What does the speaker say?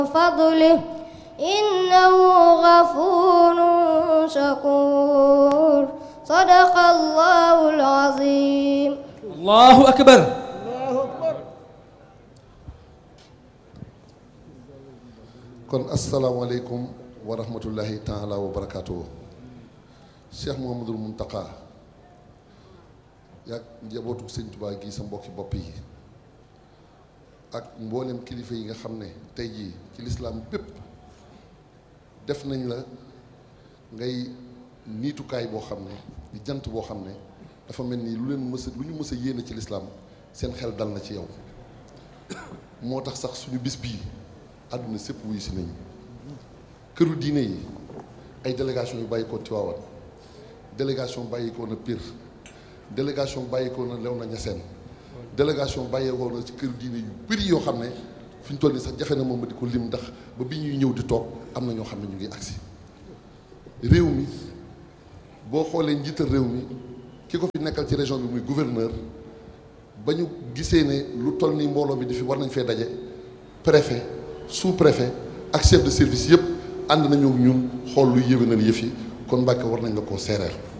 فضله إنه غفور شكور صدق الله العظيم allahu akbar kon asalaamaaleykum wa rahmatullahi taala wa barakaatu Cheikh Mouhamadul Mountakha yaag njabootu sëñ Tuubaa gi sa mbokki bopp yi ak mboolem kilifa yi nga xam ne tey jii ci lislaam bépp def nañ la ngay niitukaay boo xam ne di jant boo xam ne dafa mel ni lu leen mës a lu ñu mës a yéene ci lislaam seen xel dal na ci yow moo tax sax suñu bis bii àdduna sépp wuyu si nañu këru diine yi ay délégation yu bàyyi ko Tiwaawan délégation bàyyi ko na Pire délégation bàyyi ko na Léona Niassène délégation bàyyi ko na ci këru diine yu bëri yoo xam ne fi ñu toll nii sax jafe na moom ma di ko lim ndax ba bi ñuy ñëw di toog am na ñoo xam ne ñu ngi agsi réew mi boo xoolee njiital réew mi ki ko fi nekkal ci région bi muy gouverneur ba ñu gisee ne lu toll nii mbooloo mi di fi war nañ fee daje préfet sous préfet ak chef de service yëpp ànd nañoo ak ñun xool luy yéwénal yëf yi kon Mbàkke war nañ la koo seereel